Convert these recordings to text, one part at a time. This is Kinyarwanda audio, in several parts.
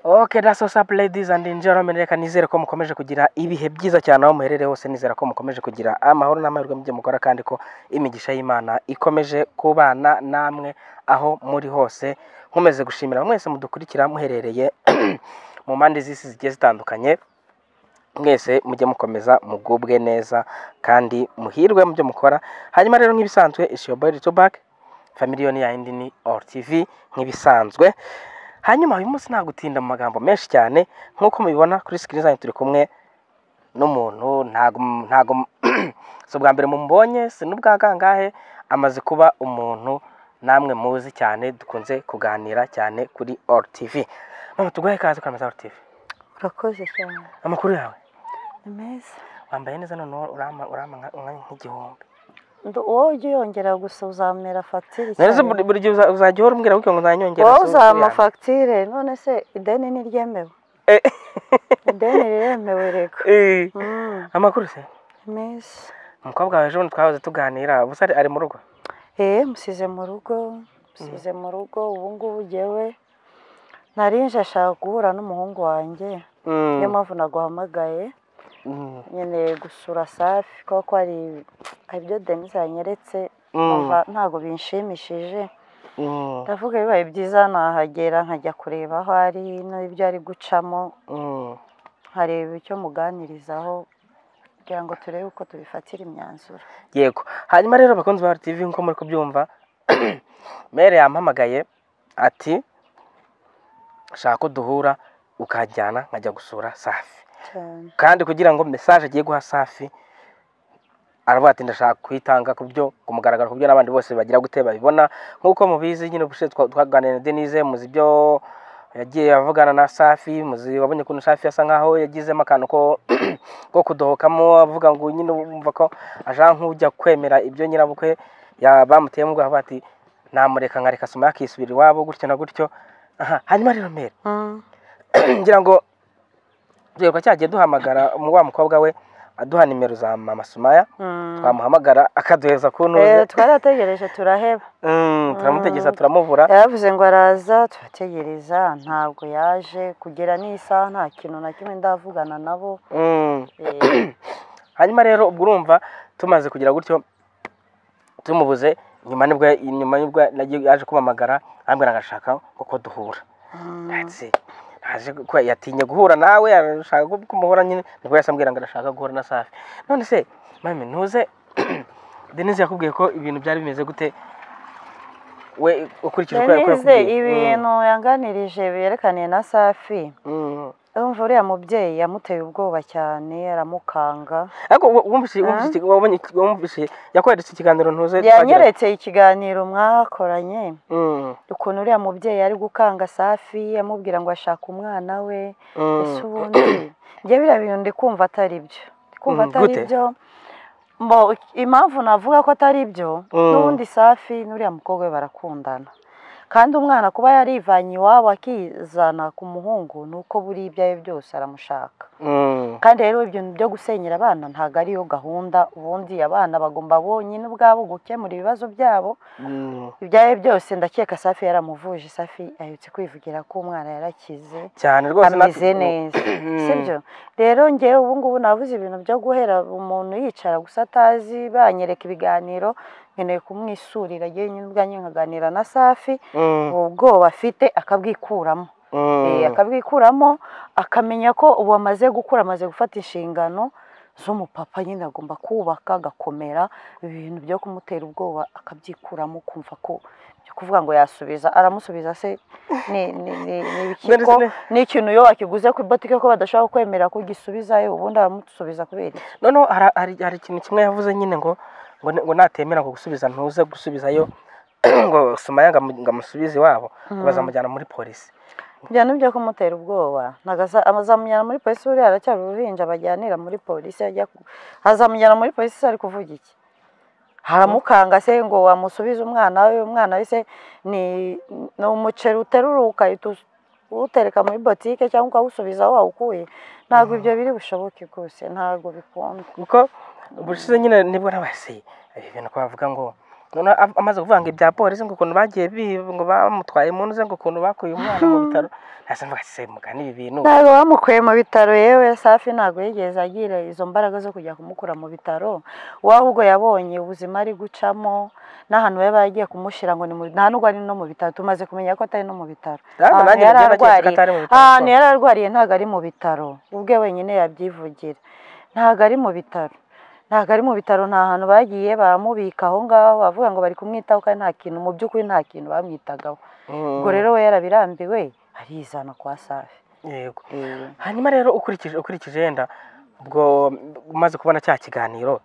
oke daso sapu ladies and gentlemen reka nizere ko mukomeje kugira ibihe byiza cyane aho muherereye hose nizera ko mukomeje kugira amahoro n'amahirwe mu byo mukora kandi ko imigisha y'imana ikomeje kubana namwe aho muri hose nkomeze gushimira mwese mudukurikira muherereye mu mpande z'isi zigiye zitandukanye mwese mujye mukomeza mugubwe neza kandi muhirwe mu byo mukora hanyuma rero nk'ibisanzwe ishiyoboyi ritobake familiyoni ya indi ni oru tivi nk'ibisanzwe hanyuma uyu munsi nta gutinda mu magambo menshi cyane nk'uko mubibona kuri sikirini zanyu turi kumwe n'umuntu ntago ntago si ubwa mbere mumubonye si n'ubwa gangahe amaze kuba umuntu namwe muzi cyane dukunze kuganira cyane kuri oru tivi mama tuguhe ikaze kuri amaza oru tivi urakoze cyane amakuru yawe ni meza wambaye neza noneho urama urama nka- nka- nk'igihumbi Ndo- wowe ujya uyongera gusa uzamera fagitire neza buri buri gihe uza- uzajya uhora umbwira gutya ngo uzanyongera wowe si uzama ukuyanga. fagitire none se ideni ni ryemewe Eh, ideni riremewe rego eh. Mm, amakuru se ni meza umukobwa wawe ejo bundi twahoze tuganira gusa ari- ari mu rugo eee musize mu rugo musize mu rugo ubu ngubu ngewe narinje ashaka guhura n'umuhungu wanjye Mm, niyo mpamvu naguhamagaye mm, nyine gusura safi kuko ko hari hari ibyo denise yanyeretse mm, numva ntabwo binshimishije mm, ndavuga bibaye byiza nahagera nkajya kureba aho ari n'ibyo ari gucamo mm. nkareba icyo muganirizaho kugira ngo turebe uko tubifatira imyanzuro yego hanyuma rero abakunzi ba RTV nko muri kubyumva mere yampamagaye ati shaka ko duhura ukajyana nkajya gusura safi cyane kandi kugira ngo message agiye guha safi aravuga ati ndashaka kuyitanga ku byo ku mugaragaro ku byo n'abandi bose bagira gute babibona nk'uko mubizi nyine ubushize twa- twaganiriye na Denise muzi ibyo yagiye avugana na Safi muzi wabonye ukuntu Safi asa nkaho yagizemo akantu ko ko kudohokamo avuga ngo nyine wumva ko ashaka nk'ujya kwemera ibyo nyirabukwe ya- bamuteyemo ubwoba avuga ati namureka nkareka asoma yakisubira iwabo gutyo na gutyo aha hanyuma rero mbere ngira ngo duheruka cyagiye duhamagara mu wa mukobwa we aduha nimero za mama Sumaya twamuhamagara akaduheza ku ntuze twarategereje turaheba Mm, turamutegeza turamubura yaravuze ngo araza turategereza ntabwo yaje kugera n'isaha nta kintu na kimwe ndavugana nabo Mm. Eh, hanyuma rero ubwo urumva tumaze kugira gutyo tumubuze nyuma nibwo nyuma nibwo nagiye- yaje kumpamagara ambwira ngo ashaka kuko duhura mm, Ati, naje kuko yatinye guhura nawe arashaka ko kumuhura nyine nibwo yahise ambwira ngo arashaka guhura na safi none se mami ntuze denise yakubwiye ko ibintu byari bimeze gute we ukurikije uko uko Denise yakubwiye ibintu yanganirije byerekaniye na safi Mm, mm. Urumva uriya mubyeyi yamuteye ubwoba cyane aramukanga ariko wu- wumvise wumvise iki- wabonye iki- wumvise yakoheretse ikiganiro ntuze twagira- yanyeretse ikiganiro mwakoranye Mm, ukuntu uriya mubyeyi ari gukanga safi amubwira ngo ashaka umwana we mm. ese ubundi njye biriya bintu ndi kumva atari byo ndi kumva Mm, atari gute? byo mbo impamvu navuga ko atari byo Mm. n'ubundi safi n'uriya mukobwa we barakundana kandi umwana kuba yarivanye iwabo akizana ku muhungu ni uko buriya ibyo ari byo byose aramushaka Mm, kandi rero ibintu byo gusenyera abana ntabwo ariyo gahunda ubundi abana bagomba bonyine ubwabo gukemura ibibazo byabo mm. ibyo ari byo byose ndakeka safi yaramuvuje safi ahetse kwivugira ko umwana yarakize cyane rwose ameze neza sibyo rero ngewe ubu ngubu nabuze ibintu byo guhera umuntu yicara gusa atazi banyereka ibiganiro nkeneye kumwisurira yewe nyine ubwanjye nkaganira na safi ubwoba afite akabwikuramo Eh, akabwikuramo akamenya ko ubu amaze gukura amaze gufata inshingano z'umupapa nyine agomba kubaka agakomera ibintu byo kumutera ubwoba akabyikuramo kumva ko byo kuvuga ngo yasubiza aramusubiza se ni ni ni ni ibikiko None se- ni ikintu iyo wakiguze ku ibotike ko badashobora kwemera ko ugisubizayo ubundi aramusubiza kubera iki noneho hari- hari hari ikintu kimwe yavuze nyine ngo ngo ni- ngo natemera ngo gusubiza ntuze gusubizayo ngo sumaya ngo amu- ngo amusubize iwabo ngo bazamujyana muri polisi ibyo ni ibyo kumutera ubwoba ntabwo aza- azamujyana muri polisi buriya aracyari uruhinja bajyanira muri polisi ajya ku- azamujyana muri polisi se ari kuvuga iki haramukanga se ngo wamusubize umwana we umwana we se ni ni umuceri uterura ukahita us- uwutereka muri botike cyangwa ukawusubiza aho wawukuye ntabwo ibyo biri bushoboke rwose ntabwo bikunda kuko ubushize nyine nibwo nabaseye ibi bintu ko bavuga ngo none amaze kuvuga ngo ibya polisi ngo ukuntu bagiye biba ngo bamutwaye mu ntuze ngo ukuntu bakuye umwana mu bitaro ntase mvuga ati mugani ibi bintu ntabwo bamukuye mu bitaro yewe safi ntabwo yigeze agira izo mbaraga zo kujya kumukura mu bitaro we ahubwo yabonye ubuzima ari gucamo n'ahantu baba bagiye kumushyira ngo ni mu nta nubwo ari no mu bitaro tumaze kumenya ko atari no mu bitaro ahantu yari arwariye ahantu yari arwariye ntabwo ari mu bitaro ubwe wenyine yabyivugira ntabwo ari mu bitaro ntabwo ari mu bitaro nta hantu bagiye bamubika aho ngaho bavuga ngo bari kumwitaho kandi nta kintu mu by'ukuri nta kintu bamwitagaho ubwo rero we yarabirambiwe arizana kwa safi yego hanyuma rero ukurikije ukurikije yenda ubwo umaze kubona cya kiganiro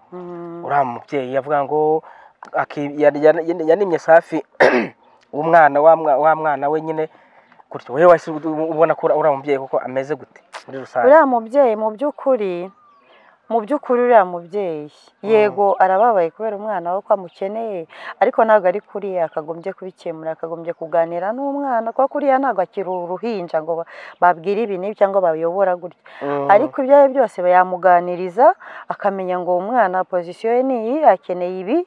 uriya mubyeyi yavuga ngo yanimye safi umwana wa mwana we nyine gutyo wowe ubona ko uriya mubyeyi kuko ameze gute muri rusange uriya mubyeyi mu by'ukuri mu by'ukuri uriya mubyeyi yego arababaye kubera umwana we ko amukeneye ariko ntabwo ari kuriya akagombye kubikemura akagombye kuganira n'umwana kuko kuriya ntabwo akiri uruhinja ngo babwire ibi n'ibi cyangwa bayobora gutya ariko ibyo ari byo byose yamuganiriza akamenya ngo uwo mwana pozisiyo ye ni iyi akeneye ibi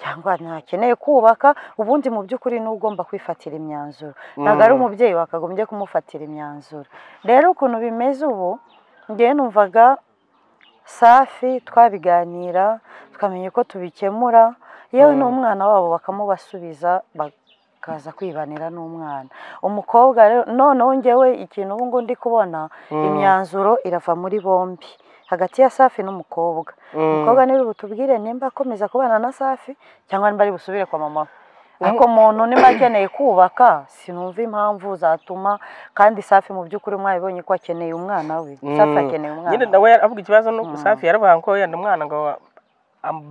cyangwa ntakeneye kubaka ubundi mu by'ukuri ni ugomba kwifatira imyanzuro ntabwo ari umubyeyi wakagombye kumufatira imyanzuro rero ukuntu bimeze ubu ngewe numvaga safi twabiganira tukamenya uko tubikemura yewe n'umwana wabo bakamubasubiza bakaza kwibanira n'umwana umukobwa rero noneho ngewe ikintu ubu ngubu ndi kubona imyanzuro irava muri bombi hagati ya safi n'umukobwa umukobwa niba butubwire nimba akomeza kubana na safi cyangwa nimba ari busubire kwa mama we ariko umuntu niba akeneye kubaka sinumva impamvu zatuma kandi safi mu by'ukuri mwabibonye ko akeneye umwana we safi akeneye umwana nyine nawe avuga ikibazo nuko safi yaravuga ngo yenda umwana ngo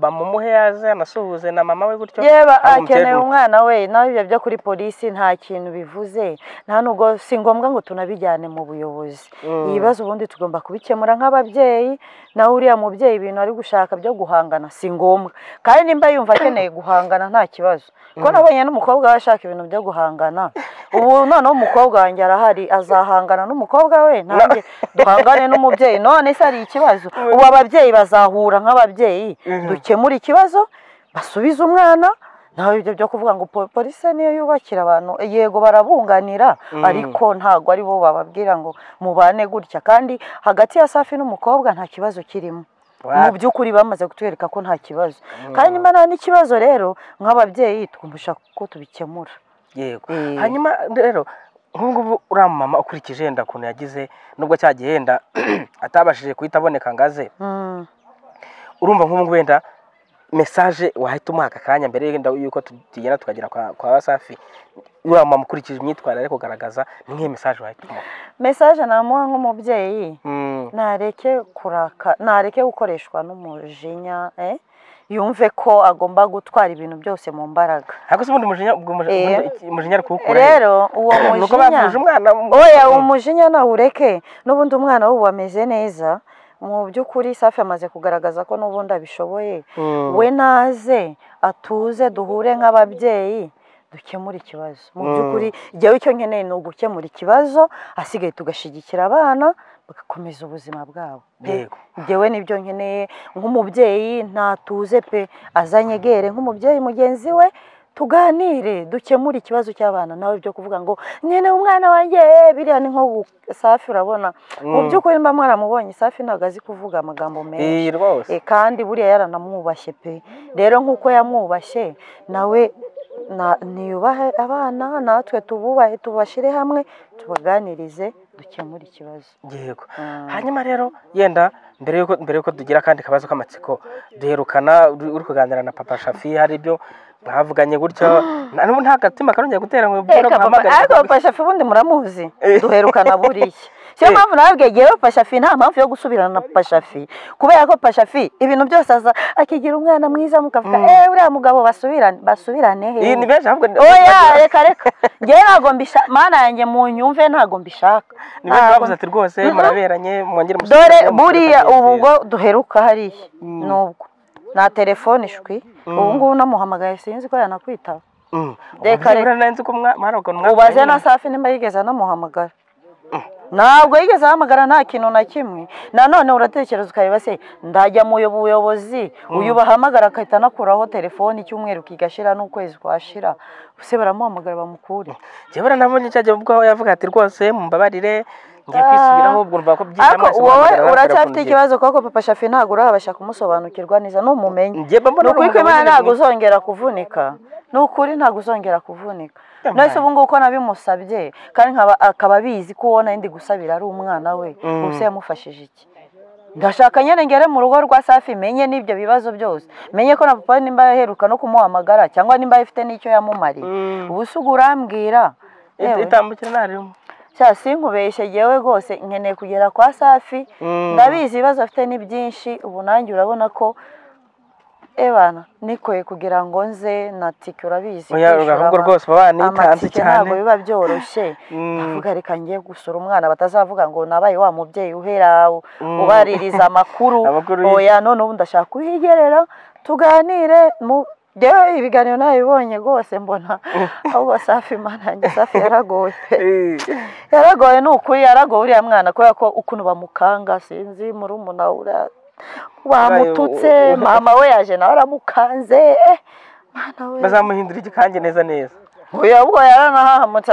bamumuhe yaze anasuhuze na mama we gutyo yeba akeneye umwana we nawe ibyo byo kuri polisi nta kintu bivuze nta nubwo si ngombwa ngo tunabijyane mu buyobozi ibibazo ubundi tugomba kubikemura nk'ababyeyi nawe uriya mubyeyi ibintu ari gushaka byo guhangana si ngombwa kandi nimba yumva akeneye guhangana nta kibazo ko nabonye n'umukobwa we ashaka ibintu byo guhangana ubu noneho umukobwa wanjye arahari azahangana n'umukobwa we nanjye duhangane n'umubyeyi none se hari ikibazo ubu ababyeyi bazahura nk'ababyeyi dukemura ikibazo basubize umwana nawe ibyo byo kuvuga ngo polisi niyo yubakira abantu yego barabunganira ariko ntabwo ari bo bababwira ngo mubane gutya kandi hagati ya safi n'umukobwa nta kibazo kirimo mu by'ukuri bamaze kutwereka ko nta kibazo kandi niba nta n'ikibazo rero nk'ababyeyi twumvisha ko tubikemura yego hanyuma rero ngubu uriya mama ukurikije yenda ukuntu yagize nubwo cyagiye yenda atabashije guhita aboneka ngo aze urumva ngubu wenda mesaje wahita umuha aka kanya mbere y'uko tugenda tukagera kwa wasafi uriya mama ukurikije imyitwarire ari kugaragaza ni nk'iyo mesaje wahita umuha mesaje namuha nk'umubyeyi ntareke kuraka ntareke gukoreshwa n'umujinya yumve ko agomba gutwara ibintu byose mu mbaraga ariko se ubundi umujinya umujinya ari kuwukura rero uwo mujinya oya uwo mujinya nawureke n'ubundi umwana we ameze neza mu by'ukuri safi amaze kugaragaza ko n'ubundi abishoboye we naze atuze duhure nk'ababyeyi dukemura ikibazo mu by'ukuri igihe icyo nkeneye ni ugukemura ikibazo hasigaye tugashyigikira abana bagakomeza ubuzima bwabo ngewe nibyo nkeneye nk'umubyeyi ntatuze pe azanyegere nk'umubyeyi mugenzi we tuganire dukemure ikibazo cy'abana nawe byo kuvuga ngo nyine umwana wanjye biriya ni nko safi urabona mu by'ukuri mba mwaramubonye safi ntabwo azi kuvuga amagambo menshi kandi buriya yaranamwubashye pe rero nk'uko yamwubashye nawe ntiyubahe abana natwe tububahe tubashyire hamwe tubaganirize dukemura ikibazo yego hanyuma rero yenda mbere y'uko mbere y'uko tugira akandi kabazo k'amatsiko duherukana uri kuganira na papa shafi hari ibyo bavuganye gutyo nta gatima karongera gutera ngo muhamagare ariko papa shafi ubundi muramuzi duherukana buriya siyo mpamvu nababwiye yewe pashafi nta mpamvu yo gusubirana na pashafi kubera ko pashafi ibintu byose aza akigira umwana mwiza mukavuga eee uriya mugabo basubirane basubirane he ni benshi ahubwo oya reka reka ngewe ntabwo mbishaka mana yanjye mu nyumve ntabwo mbishaka ni benshi bavuze ati rwose muraberanye mwongere dore buriya ubu ubwo duheruka hariya nubwo nta telefone ishwi ubu ngubu namuhamagaye sinzi ko yanakwitaba reka reka ubaze na safi nimba yigeze anamuhamagara ntabwo yigeze ahamagara nta kintu na kimwe nanone uratekereza ukareba se ndajya mu buyobozi uyu bahamagara agahita anakuraho telefoni icyumweru kigashira n'ukwezi kwashira se baramuhamagara bamukure njyewe nabonye cyajya ubwo yavuga ati rwose mumbabarire ngiye kwisubiraho ubwo urumva ko byiza ariko wowe uracyafite ikibazo kuko papa shafi ntabwo urahabasha kumusobanukirwa neza numumenye Njye mba mbona ni ukuri ko urumva imana bameze ntabwo neza. uzongera kuvunika ni ukuri ntabwo uzongera kuvunika Yampaye. none se ubu ngubu ko nabimusabye kandi nkaba- akaba abizi ko uwo nari gusabira ari umwana we Mm. ubuse yamufashije iki ndashaka nyine ngere mu rugo rwa safi menye n'ibyo bibazo byose menye ko na papa nimba yaheruka no kumuhamagara cyangwa nimba afite n'icyo yamumariye Mm. ubu se urambwira Yewe. itambukira ntarimu Cya sinkubeshye yewe rwose nkeneye kugera kwa safi Mm. ndabizi ibibazo afite ni byinshi ubu nanjye urabona ko ebana nikoye kugira ngo nze na tike urabizi Oya, kwishyura ahubwo ama- rwose baba banitanze amatike cyane. ntabwo biba byoroshye Mm. avuga reka ngiye gusura umwana batazavuga ngo nabaye wa mubyeyi uhera u- ubaririza amakuru Amakuru ye- oya none ubu ndashaka kuhigerera tuganire mu Njyewe ibiganiro nabibonye rwose mbona ahubwo safi mana yanjye safi yaragoye pe yaragoye ni ukuri yaragoye uriya mwana kubera ko ukuntu bamukanga sinzi murumuna ura Bayo, u- bamututse u- mama we yaje nawe aramukanze eh, mwana we bazamuhindura igikange neza neza uyu ubwo yaranahahamutse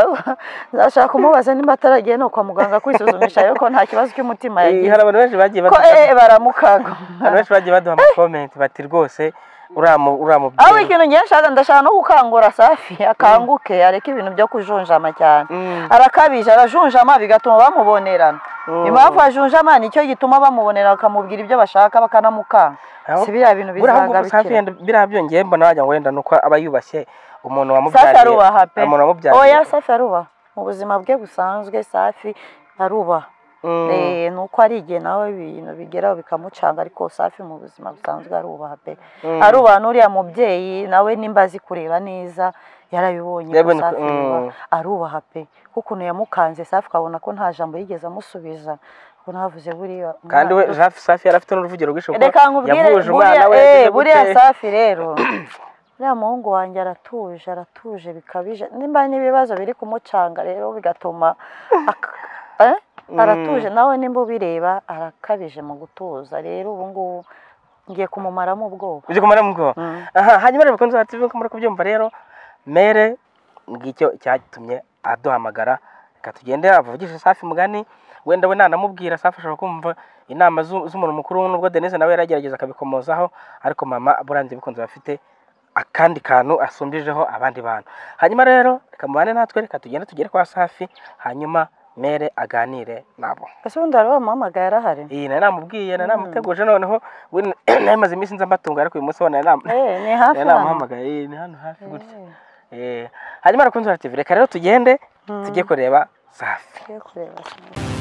nzashaka kumubaza niba ataragiye no kwa muganga kwisuzumisha yuko nta kibazo cy'umutima Eh, yagize hari abantu benshi bagiye ko baduha eh, baramukanga abantu benshi bagiye baduha amakomenti bati rwose uramu aho uramubyeyi ikintu ngiye nshaka ndashaka no gukangura safi akanguke areke ibintu byo kujunjama cyane Mm. arakabije arajunjama bigatuma bamubonerana Mm. impamvu ajunjama nicyo gituma bamubonera bakamubwira ibyo bashaka bakanamukanga Aho- si biriya bintu buriya ahubwo bizanga safi bikira yenda biriya byongeye mbona wagira ngo wenda nuko aba yubashye umuntu safi wamubyariye arubaha pe umuntu wamubyariye oya safi arubaha mu buzima bwe busanzwe safi arubaha Mm. Eh, ni uko ari igihe nawe ibintu bigeraho bikamucanga ariko safi mu buzima busanzwe arubaha pe Mm. arubaha n'uriya mubyeyi nawe nimba azi kureba neza yarabibonye ko Yabonye ko- safi arubaha. mm. arubaha pe ko ukuntu yamukanze safi ukabona ko nta jambo yigeze amusubiza ubwo navuze buriya kandi we umwana- Safi- safi yari afite n'uruvugiro rwinshi kuko reka nkubwire yavuje umwana buriya we eh, yagize buriya gute. safi rero uriya muhungu wanjye aratuje aratuje bikabije nimba n'ibibazo biri kumucanga rero bigatuma ak- eh? aratuje nawe nimba ubireba arakabije mu gutuza rero ubu ngubu ngiye kumumaramo ubwoba uzi kumara mu bwoba Mm. aha hanyuma rero bakunze bati ko muri kubyumva rero mere ngicyo cyatumye aduhamagara reka tugende avugishe safi mugani wenda we nanamubwira safi ashobora kumva inama zu- z'umuntu mukuru nubwo denise nawe yaragerageza akabikomozaho ariko mama burangiye bikunze bafite akandi kantu asumbijeho abandi bantu hanyuma rero reka mubane natwe reka tugende tugere kwa safi hanyuma mere aganire nabo ese ubundi hari wamuhamagaye arahari iyi nari namubwiye nari namuteguje noneho we nari maze iminsi nza mbatunga ariko uyu munsi wo nari nam- Eh, ni hafi nari hano namuhamagaye eh, ni hano hafi gutya Eh, Eh, hanyuma arakunze ati reka rero tugende Mm. tujye kureba safi tugiye kureba sinema.